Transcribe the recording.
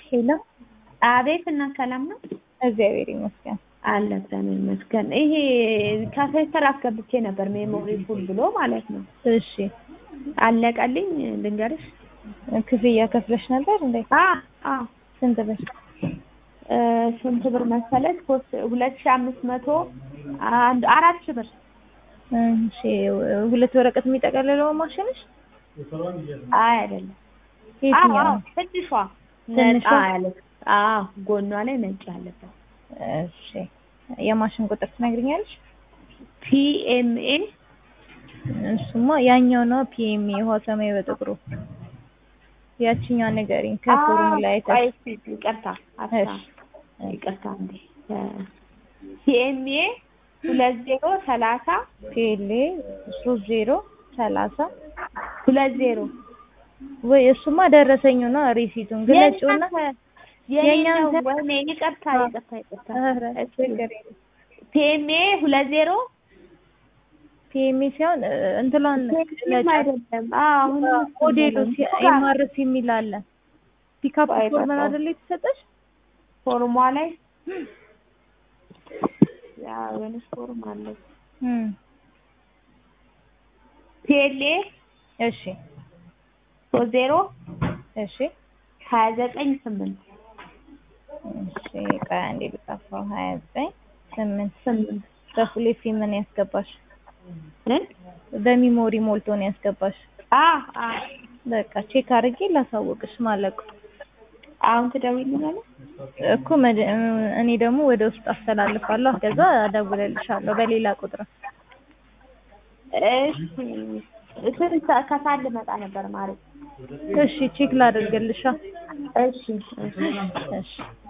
ሄሎ አቤት እና ሰላም ነው? እግዚአብሔር ይመስገን። አለ እግዚአብሔር ይመስገን። ይሄ ካሴተር አስገብቼ ነበር ሜሞሪ ፉል ብሎ ማለት ነው። እሺ አለቀልኝ ልንገርሽ። ክፍያ ከፍለሽ ነበር እንዴ? አ አ ስንት ብር? እ ስንት ብር መሰለሽ? ሶስት ሁለት ሺህ አምስት መቶ አንድ አራት ሺህ ብር። እሺ ሁለት ወረቀት የሚጠቀልለው ማሽንሽ? አይ አይደለም። የትኛው አዎ ነው? ትንሿ ትንሿ? ነጣ ያለች። አዎ ጎኗ ላይ ነጭ ያለበት እሺ የማሽን ቁጥር ትነግሪኛለሽ? ፒኤምኤ እሱማ ያኛው ነው ፒኤምኤ ውሃ ሰማይ በጥቁሩ ያቺኛው ንገሪኝ ከፎርሙላ አይተሽ ይቅርታ አታ እሺ ይቅርታ እንዴ ፒኤምኤ ሁለት ዜሮ ሰላሳ ፒኤልኤ ሶስት ዜሮ ሰላሳ ሁለት ዜሮ ወይ እሱማ ደረሰኙ ነው ሪሲቱን ግለጭውና የኛው የኛን ወይኔ ይቅርታ ይቅርታ ይቅርታ ኧረ ችግር የለም ፒኤምኤ ሁለት ዜሮ ፒኤምኤ ሲሆን እ፣ እንትሏን ምንም ግለጫት አይደለም አሁን ሞዴሉ ኤምአርሲ የሚል አለ ፒካፕ ቆይ ፎርመን በቃ። አይደል የተሰጠሽ ፎርሟ ላይ ያ የሆነች ፎርም አለች እም ፒኤልኤ እሺ ሶስት ዜሮ እሺ ሀያ ዘጠኝ ስምንት እሺ ቆይ አንዴ ልጻፈው ሀያ ዘጠኝ ስምንት ስምንት በፉሌ ምን ያስገባሽ እ በሚሞሪ ሞልቶ ነው ያስገባሽ አ አ በቃ ቼክ አድርጌ ላሳወቅሽ ማለቁ አሁን ትደውይልኛለሽ እኮ መድ- እኔ ደግሞ ወደ ውስጥ አስተላልፋለሁ ከዛ እደውልልሻለሁ በሌላ ቁጥር እሺ ስንት ሰዓት ከሰዓት ልመጣ ነበር ማለት እሺ ቼክ ላደርግልሻ እሺ እሺ እሺ